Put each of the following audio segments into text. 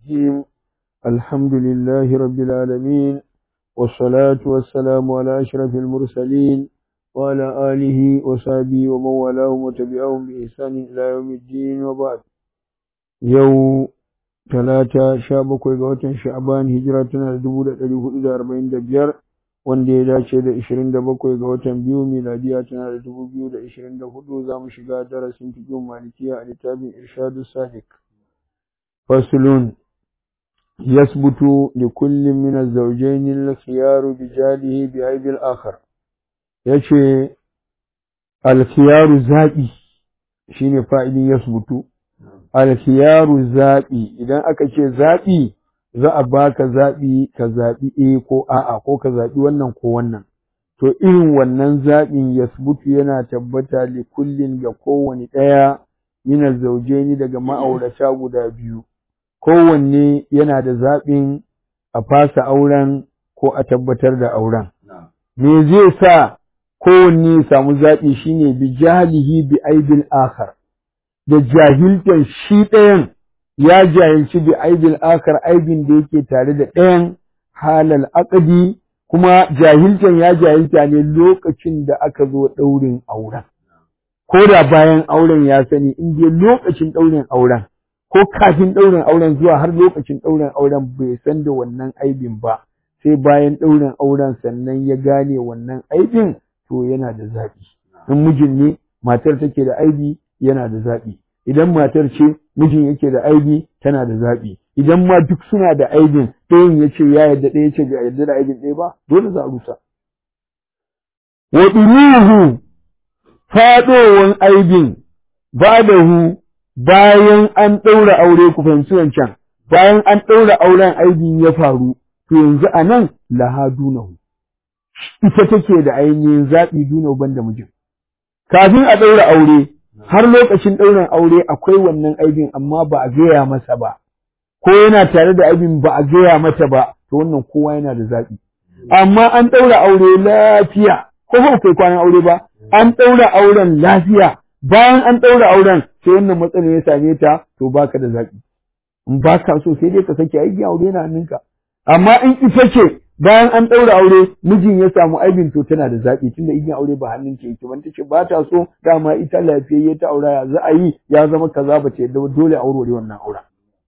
الرجيم الحمد لله رب العالمين والصلاة والسلام على أشرف المرسلين وعلى آله وصحبه ومن والاهم وتبعهم بإحسان إلى يوم الدين وبعد يوم talata sha bakwai ga watan sha'aban hijira tana da dubu da ɗari hudu da arba'in da biyar wanda ya dace da ishirin da bakwai ga watan biyu miladiya tana da dubu biyu da ishirin da hudu za mu shiga darasin fikin malikiya a littafin irshadu sadiq fasulun yasbutu li kullum min az-zawjayn al-khiyaru bi jalihi bi aibil akhar yace al-khiyaru zabi shine fa'ilin yasbutu alkhiyaru zaɓi idan aka ce zaɓi za a baka zaɓi ka zaɓi A ko a'a ko ka zaɓi wannan ko wannan to irin wannan zaɓin yasbutu yana tabbata li kullin ga kowane ɗaya min zaujaini daga ma'aurata guda biyu kowanne yana da zaɓin a fasa auren ko a tabbatar da auren me zai sa kowanne ya samu zaɓi shine bi jahilihi bi aibin akhar da jahiltar shi ɗayan ya jahilci bi aibin akar aibin da yake tare da ɗayan halal akadi kuma jahiltan ya jahilta ne lokacin da aka zo ɗaurin auren ko da bayan auren ya sani in dai lokacin ɗaurin auren ko kafin ɗaurin auren zuwa har lokacin ɗaurin auren bai san da wannan aibin ba sai bayan ɗaurin auren sannan ya gane wannan aibin to yana da zaɓi in mijin ne matar take da aibi yana da zaɓi idan matar ce mijin yake da aibi tana da zaɓi idan ma duk suna da aibin ɗayan ya ce ya yarda ɗaya ce bai yarda da aibin ɗaya ba dole za a rusa wa ɗuruhu faɗowan aibin ba da hu bayan an ɗaura aure ku fahimci wancan bayan an ɗaura auren aibin ya faru to yanzu a nan laha dunahu ita take da ainihin zaɓi dunahu banda mijin kafin a ɗaura aure har lokacin ɗaurin aure akwai wannan aibin amma ba a gaya masa ba ko yana tare da aibin ba a gaya mata ba to wannan kowa yana da zaɓi amma an ɗaura aure lafiya ko ba kai kwanan aure ba an ɗaura auren lafiya bayan an ɗaura auren sai wannan matsalar ya same ta to baka da zaɓi in ba ka so sai dai ka sake aiki aure na hannunka amma in ita ce bayan an ɗaura aure mijin ya samu aibin to tana da zaɓi tunda igiyar aure ba hannun ta yake ban tace ba ta so dama ita lafiyayye ta aura ya za a yi ya zama kaza ba ta yadda dole a aure wannan aura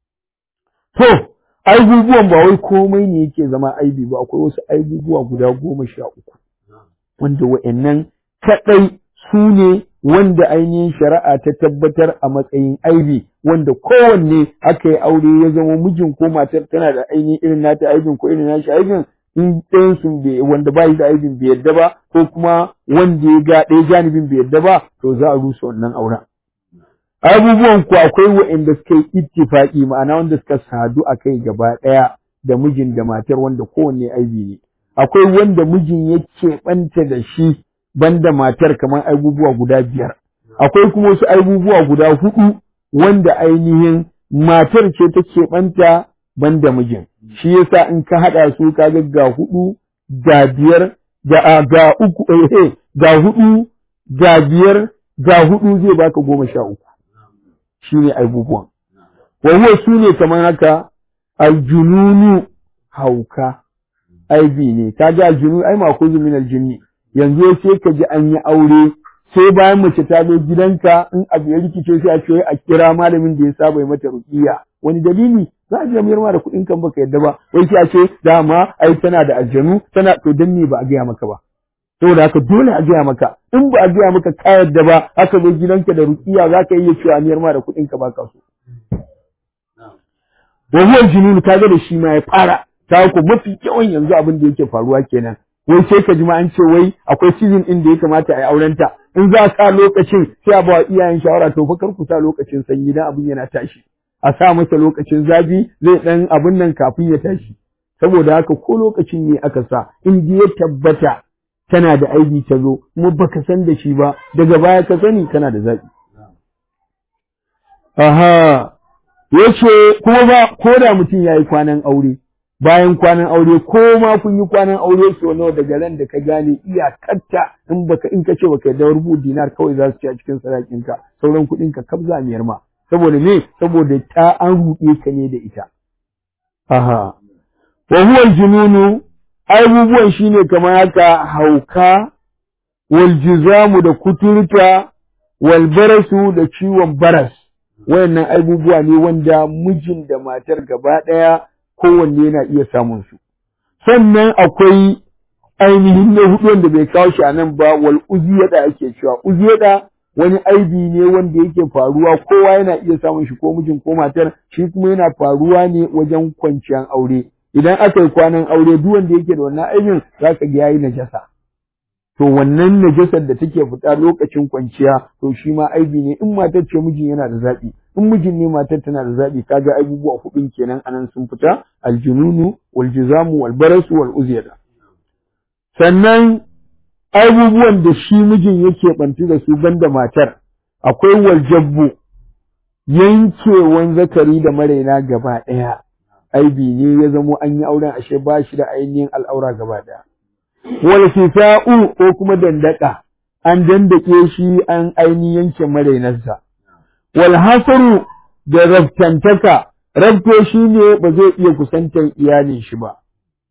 to aibubuwan ba wai komai ne yake zama aibi ba akwai wasu aibubuwa guda goma sha uku wanda wa'annan kaɗai su ne wanda ainihin shari'a ta tabbatar a matsayin aibi wanda kowanne aka yi aure ya zama mijin ko matar tana da ainihin irin nata aibin ko irin nashi aibin in ɗayan sun bai wanda ba shi da aibin bai yadda ba ko kuma wanda ya ga ɗaya janibin bai yadda ba to za a rusa wannan auren abubuwan ku akwai waɗanda suka yi ittifaqi ma'ana wanda suka sadu a kai gaba ɗaya da mijin da matar wanda kowanne aibi ne akwai wanda mijin ya keɓanta da shi banda matar kamar abubuwa guda biyar akwai kuma wasu abubuwa guda hudu wanda ainihin matar ce ta keɓanta banda mijin shi yasa in ka haɗa su ka ga ga hudu ga biyar ga ga uku eh ga hudu ga biyar ga hudu zai baka goma sha uku shine abubuwan wa huwa su ne kamar haka aljununu hauka aibi ne kaga aljunu ai makuzu min aljinni yanzu sai ka ji an yi aure sai bayan mace ta zo gidanka in abu ya rikice sai a ce a kira malamin da ya saba yi mata ruqiya wani dalili za a je ma da kuɗin kan baka yadda ba wai sai a ce dama ai tana da aljanu tana to dan ne ba a gaya maka ba saboda haka dole a gaya maka in ba a gaya maka ka yadda ba aka zo gidanka da ruqiya za ka iya cewa miyar ma da kuɗin ka baka so wa huwa junun kaga da shi ma ya fara ta ku mafi yawan yanzu abin da yake faruwa kenan wai sai ka ji ma an ce wai akwai season din da ya kamata a yi aurenta in za ka lokacin sai a ba iyayen shawara to fa kar ku sa lokacin sanyi dan abin yana tashi a sa masa lokacin zafi zai dan abin nan kafin ya tashi saboda haka ko lokacin ne aka sa in ji ya tabbata tana da aibi ta zo kuma baka san da shi ba daga baya ka sani kana da zaɓi aha yace kuma ba ko da mutum yayi kwanan aure bayan kwanan aure ko ma kun yi kwanan aure so nawa daga ran da ka gane iyakarta in baka in ka ce baka yarda rubu dinar kawai za su ci a cikin sadakin ka sauran kuɗin ka kabza miyar ma saboda me saboda ta an ruɗe ka ne da ita aha wa huwa aljununu abubuwan shine kamar haka hauka wal jizamu da kuturta wal barasu da ciwon baras wayannan abubuwa ne wanda mijin da matar gaba ɗaya kowanne yana iya samun su sannan akwai ainihin na hudu wanda bai kawo shi a nan ba wal uziyada ake cewa uziyada wani aibi ne wanda yake faruwa kowa yana iya samun shi ko mijin ko matar shi kuma yana faruwa ne wajen kwanciyar aure idan aka yi kwanan aure duk wanda yake da wannan aibin za ka ga yayi najasa to wannan najasar da take fita lokacin kwanciya to shi ma aibi ne in matar ce mijin yana da zaɓi in mijin ne matar tana da zaɓi kaga abubuwa hudun kenan anan sun fita aljununu wal jizamu wal barasu wal uziyada sannan abubuwan da shi mijin yake bantu da su banda matar akwai waljabbu yankewan zakari da maraina gaba ɗaya aibi ne ya zamo an yi auren ashe ba shi da ainihin al'aura gaba ɗaya wal fisa'u ko kuma dandaka an dandake shi an ainihin yanke marainarsa wal hasaru da rabtantaka rabto shi ne ba zai iya kusantar iyalin shi ba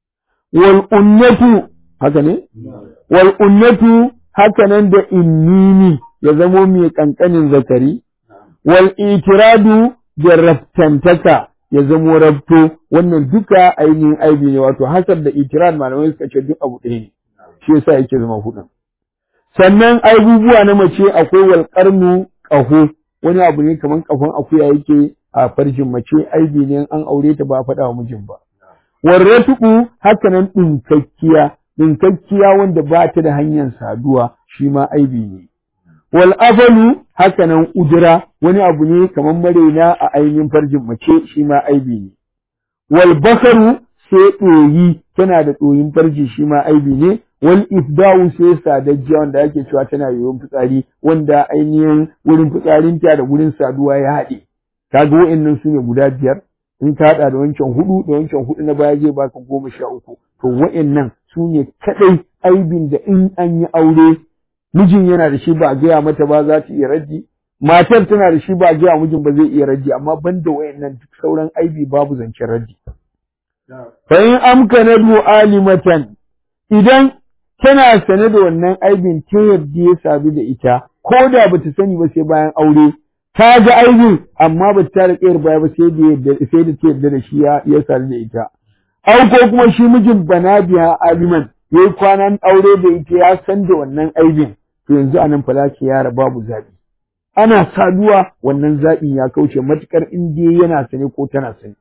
wal unnatu haka ne wal unnatu haka nan da innini ya zamo mai kankanin zakari wal itiradu da rabtantaka ya zamo rabto wannan duka ainihin aibi ne wato hasar da itirad malamai suka ce duk abu ɗaya ne shi yasa yake zama hudun sannan abubuwa na mace akwai wal qarnu qaho wani abu ne kaman kafan akuya yake a farjin mace aibi ne an aure ta ba a faɗa wa mijin ba warratuku haka nan ɗinkakkiya ɗinkakkiya wanda ba ta da hanyar saduwa shi ma aibi ne wal afalu haka nan udura wani abu ne kamar marena a ainihin farjin mace shi ma aibi ne wal bakaru sai ɗoyi tana da ɗoyin farji shi ma aibi ne wal ifdawu sai sadajjiya wanda ake cewa tana yoyon fitsari wanda ainihin wurin fitsarinta da wurin saduwa ya haɗe kaga wa'annan su ne guda biyar in ka haɗa da wancan hudu da wancan hudu na baya zai baka goma sha uku to wa'annan su ne kaɗai aibin da in an yi aure mijin yana da shi ba a gaya mata ba za ta iya raddi matar tana da shi ba a gaya mijin ba zai iya raddi amma banda wa'annan duk sauran aibi babu zancen raddi fa in amkanatu alimatan idan tana sane da wannan aibin ta yadda ya sadu da ita ko da bata sani ba sai bayan aure ta ga aibin amma ba ta da kayar baya ba sai da sai da ta yarda da shi ya ya sadu da ita au ko kuma shi mijin bana biya aliman yayi kwanan aure da ita ya san da wannan aibin to yanzu anan falaki yara babu zabi ana saduwa wannan zaɓin ya kauce matukar in dai yana sane ko tana sane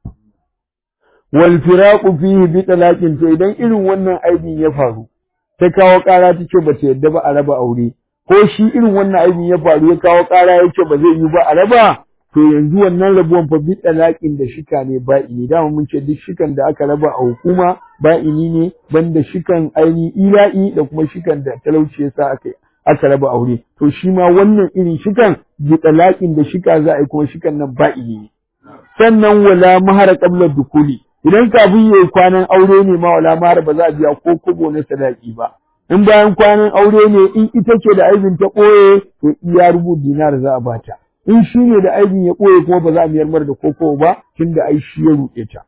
wal firaqu fihi bi talaqin to idan irin wannan aibin ya faru ta kawo ƙara ta ce ba ta yadda ba a raba aure ko shi irin wannan aibin ya faru ya kawo ƙara ya ce ba zai yi ba a raba to yanzu wannan rabuwan fa bi talaƙin da shika ne ba'ini dama mun ce duk shikan da aka raba a hukuma ba'ini ne banda shikan aini ila'i da kuma shikan da talauci yasa aka aka raba aure to shi ma wannan irin shikan bi talaƙin da shika za a yi kuma shikan nan ba'ini ne sannan wala mahara qabla dukuli idan kafin yayi kwanan aure ne ma wala mahara ba za a biya ko kobo na sadaki ba in bayan kwanan aure ne in ita ce da aibin ta ɓoye to iya rubu dinar za a bata in shi ne da aibin ya ɓoye kuma ba za a miyar mar da koko ba tunda ai shi ya ruɗe ta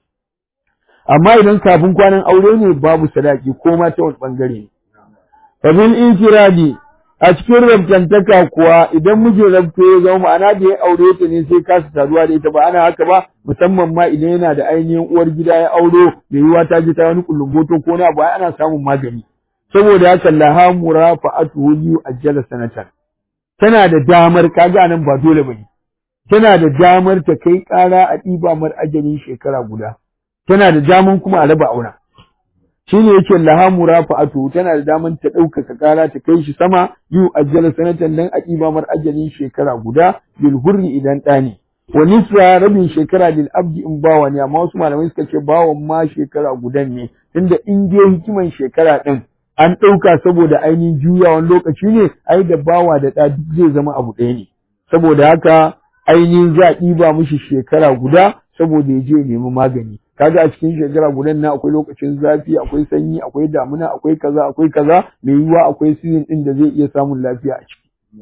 amma idan kafin kwanan aure ne babu sadaki ko ma ta wani bangare ne fa bil infiradi a cikin rabtantaka kuwa idan mijin rabto ya zama ma'ana da ya aure ta ne sai kasa saduwa da ita ba ana haka ba musamman ma idan yana da ainihin uwar gida ya auro mai yiwa ta ji ta wani kullumboto ko na ba ana samun magani saboda haka laha murafa'atu li ajjala sanatan tana da damar kaga nan ba dole bane tana da damar ta kai ƙara a ɗiba mar ajalin shekara guda tana da daman kuma a raba aura shine yake laha murafa'atu tana da daman ta ɗaukaka ƙara ta kai shi sama yu ajjala sanatan dan a ɗiba mar ajalin shekara guda bil hurri idan ɗani wa nisra rabin shekara lil abdi in bawa ne amma wasu malamai suka ce bawan ma shekara gudan ne tunda in dai hikiman shekara ɗin an ɗauka saboda ainihin juyawan lokaci ne ai da bawa da ɗa duk zai zama abu ɗaya ne saboda haka ainihin za a ɗiba mishi shekara guda saboda ya je nemi magani kaga a cikin shekara gudan na akwai lokacin zafi akwai sanyi akwai damuna akwai kaza akwai kaza mai yiwuwa akwai season ɗin da zai iya samun lafiya a ciki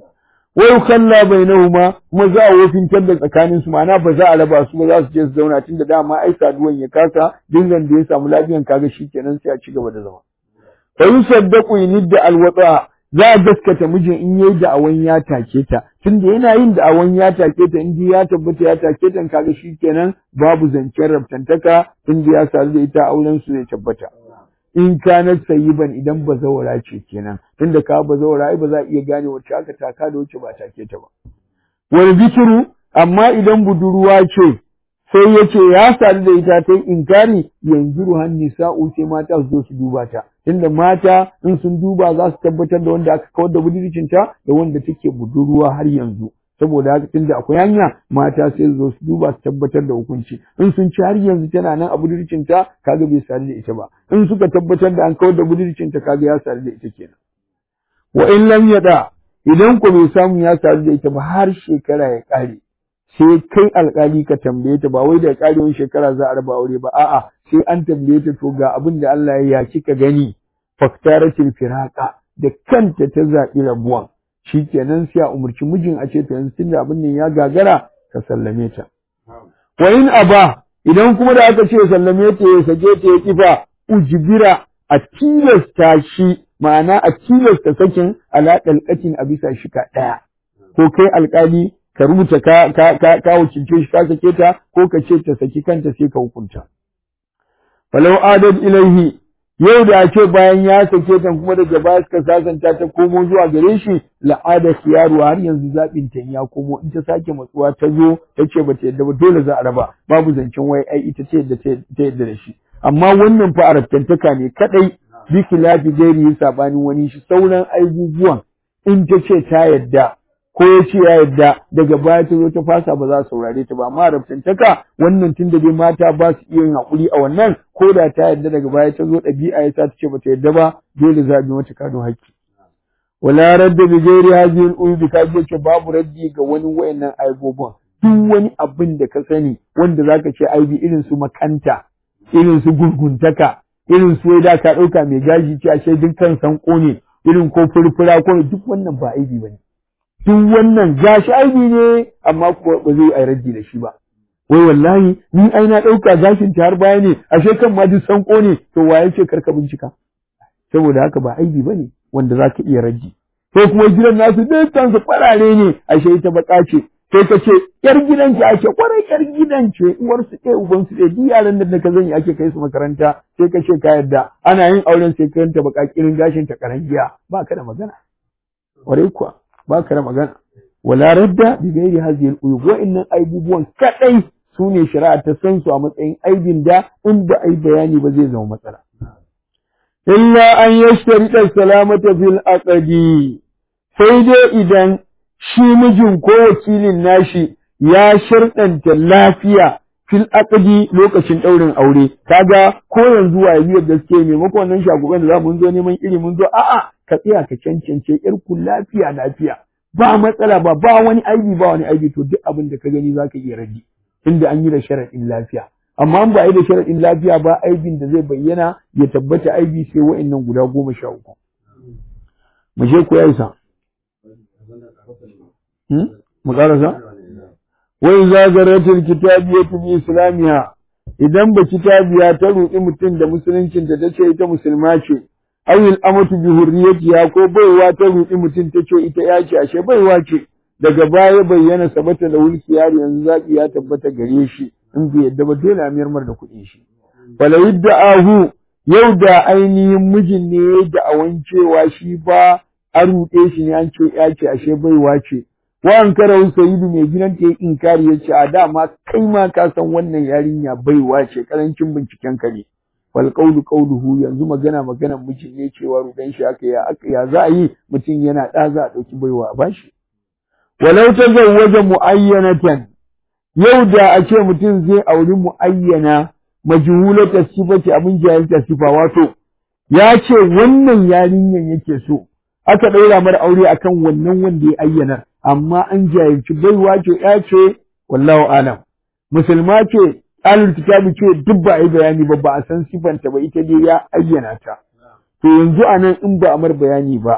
wa yukalla bainahuma kuma za a wofintar da tsakanin su ma'ana ba za a raba su ba za su je su zauna tunda dama ai saduwan ya kasa dingan da ya samu lafiyan kaga shikenan sai a ci gaba da zama fa yusaddaqu yinidda alwata za a gaskata mijin in yayi da'awan ya take ta tunda yana yin da'awan ya take ta in ya tabbata ya take ta kaga shikenan babu zancen rabtantaka tunda ya sadu da ita auren su zai tabbata in kanat sayyiban idan bazawara ce kenan tunda ka bazawara ai ba za a iya gane wacce aka taka da wacce ba take ta ba wal bikru amma idan budurwa ce sai ya ce ya sadu da ita ta inkari yanzu ruhan nisa'u sai mata su zo su duba ta tunda mata in sun duba za su tabbatar da wanda aka kawar da budurcinta da wanda take budurwa har yanzu saboda haka tunda akwai hanya mata sai su zo su duba su tabbatar da hukunci in sun ci har yanzu tana nan a budurcinta kaga bai sadu da ita ba in suka tabbatar da an kawar da budurcinta kaga ya sadu da ita kenan wa in lam yada idan ko bai samu ya sadu da ita ba har shekara ya kare sai kai alkali ka tambaye ta ba wai da karewar shekara za a raba aure ba a'a sai an tambaye ta to ga abin da Allah ya kika gani faktaratil firaka da kanta ta zaɓi rabuwan shikenan sai a umarci mijin a ce to yanzu tunda abin nan ya gagara ka sallame ta wa in aba idan kuma da aka ce sallame ta ya sake ta ya kifa ujbira a tilasta shi ma'ana a tilasta sakin ala dalqatin a bisa shika ɗaya ko kai alkali ka rubuta ka ka ka, ka wakilce shi ka sake ta ko ka ce ta saki kanta sai ka hukunta falau adad ilaihi yau da ce bayan ya sake ta kuma daga baya suka sasanta ta komo zuwa gare shi la'ada khiyaru har yanzu zabin ta ya komo in ta sake matsuwa ta zo ta ce bata yadda ba dole za a raba babu zancen wai ai ita ce yadda ta yadda da shi amma wannan fa arabtantaka ne kadai bi khilafi gairi sabanin wani shi sauran abubuwan in ta ce ta yadda ko ya ce ya yadda daga baya ta zo ta fasa ba za a saurare ta ba amma rabtantaka wannan tunda dai mata ba su iya yin haƙuri a wannan ko da ta yadda daga baya ta zo ɗabi'a ya sa ta ce ba ta yadda ba dole za a bi mata kano haƙƙi wala radda bi ghairi hadhihi al-uyub ka ce babu raddi ga wani wayannan aibobin duk wani abin da ka sani wanda zaka ce aibi irin su makanta irin su gurguntaka irin su da ka ɗauka mai gashi ce ashe dukkan sanko ne irin ko furfura ko duk wannan ba aibi bane duk wannan gashi aibi ne amma kuwa ba zai yi raddi da shi ba wai wallahi ni ai na ɗauka gashin ta har baya ne ashe kan ma duk sanko ne to waye ce karka bincika saboda haka ba aibi bane wanda za ka iya raddi ko kuma gidan nasu dukkan su farare ne ashe ita baka ce sai ka ce yar gidan ki ake kwarai yar gidan ce uwar su ɗaya uban su ɗaya duk yaran da ka zan ake kai su makaranta sai ka ce ka yarda ana yin auren sai ka yanta baka kirin gashin ta karangiya ba ka da magana kwarai kuwa ba ka da magana wala radda bi gairi hadhihi al-uyub wa'annan aibubuwan kadai su ne shari'a ta san su a matsayin aibin da in ba ai bayani ba zai zama matsala illa an yashtarita salamata fil aqdi sai dai idan shi mijin ko wakilin nashi ya sharɗanta lafiya fil aqdi lokacin ɗaurin aure kaga ko yanzu wa biyar gaske maimakon nan shagugan da za mun zo neman iri mun zo a'a ka tsaya ka cancance yar ku lafiya lafiya ba matsala ba ba wani aibi ba wani aibi to duk abin da ka gani zaka iya rage inda an yi da sharaɗin lafiya amma an ba yi da sharaɗin lafiya ba aibin da zai bayyana ya tabbata aibi sai wa'annan guda goma sha uku mu je ku yaisa mu karasa wai zagaratul kitabiyatu bi islamiha idan ba kitabiya ta ruɗi mutum da musuluncin ta tace ita musulma ce awil amatu bi hurriyatiha ko baiwa ta ruɗi mutum tace ita ya ce ashe baiwa ce daga baya bayyana sabata da wulki yaro yanzu zaɓi ya tabbata gare shi in bai yadda ba dole a miyar da kuɗin shi wala ahu yau da ainihin mijin ne da awan cewa shi ba a ruɗe shi ne an ce ya ce ashe baiwa ce wa an kara sayidu mai gidan ta yi inkari ya ce a dama kai ma ka san wannan yarinya baiwa ce karancin binciken ka ne fal qawlu qawluhu yanzu magana magana mijin ne cewa ruɗan shi aka ya aka ya za a yi mutum yana ɗa za a ɗauki baiwa a bashi walau tazawwaja muayyanatan yau da a ce mutum zai auri muayyana majhulata sifati abin jahilta sifa wato ya ce wannan yarinyan yake so aka ɗaura mara aure akan wannan wanda ya ayyana amma an jahilci baiwa ce ya ce wallahu alam musulma ce alul kitabi ce duk ba a yi bayani ba ba a san sifanta ba ita dai ya ayyana ta to yanzu anan in ba a mar bayani ba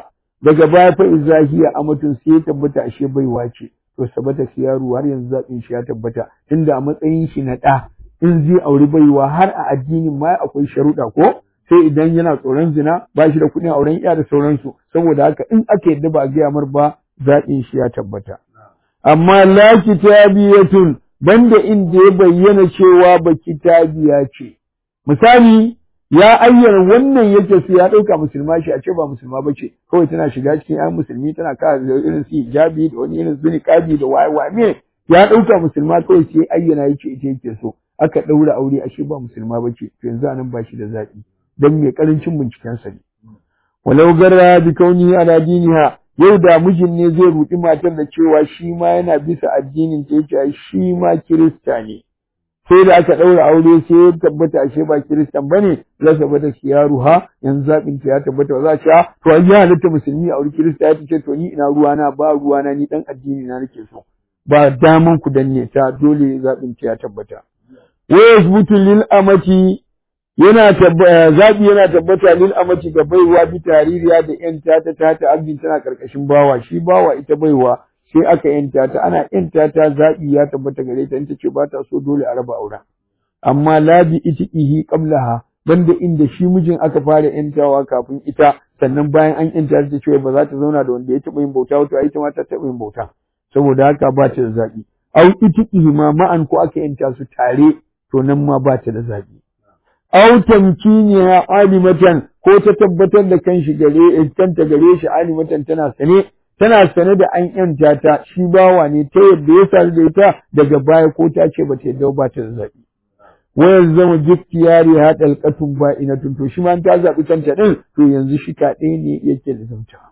daga baya fa izahiya amatun sai ya tabbata ashe baiwa ce to sabata siyaru har yanzu zaɓin shi ya tabbata tunda a matsayin shi na ɗa in zai auri baiwa har a addinin ma akwai sharuɗa ko sai idan yana tsoron zina ba shi da kuɗin auren iya da sauransu saboda haka in aka yadda ba a gaya mar ba zaɓin shi ya tabbata amma la kitabiyatun banda inda ya bayyana cewa ba kitabiya ce misali ya ayyana wannan yake su ya ɗauka musulma shi a ce ba musulma ba ce kawai tana shiga cikin yan musulmi tana kawo da irin su hijabi da wani irin su niqabi da waye waye me ya ɗauka musulma kawai sai ayyana yake ita yake so aka ɗaura aure ashe ba musulma ba ce to yanzu anan ba shi da zaɓi don mai ƙarancin binciken sa ne walau garra bi kauni ala diniha yau da mijin ne zai rudi matar da cewa shi ma yana bisa addinin ta yake shi ma kirista ne sai da aka ɗaura aure sai ya tabbata ashe ba kiristan bane rasa bata ha yanzu zaɓin ta ya tabbata ba za a ce to an yi halitta musulmi a wuri kirista ya ce to ni ina ruwana ba ruwana ni dan addini na nake so ba daman ku danne ta dole zaɓin ta ya tabbata wa yasbutu lil amati yana zaɓi yana tabbata lil amati ga baiwa bi taririya da yanta ta ta ta abin tana karkashin bawa shi bawa ita baiwa sai aka yanta ta ana yanta ta zaɓi ya tabbata gare ta in ta ce ba ta so dole a raba auren amma la bi itiqihi qablaha banda inda shi mijin aka fara yantawa kafin ita sannan bayan an yanta ta ce ba za ta zauna da wanda ya taɓa yin bauta wato ai ita ma ta taɓa yin bauta saboda haka ba ta da zaɓi au itiqihi ma ma'an ko aka yanta su tare to nan ma ba ta da zaɓi aw tamkiniha alimatan ko ta tabbatar da kanshi gare kanta gare shi alimatan tana sane tana sane da an yanta ta shi bawa ne ta yadda ya sadu da ita daga baya ko ta ce ba ta yadda ba ta da zaɓi wayar zama giftiyari ha dalqatun ba'inatun to shi ma ta zaɓi kanta din to yanzu shi ka ɗaya ne yake da zauta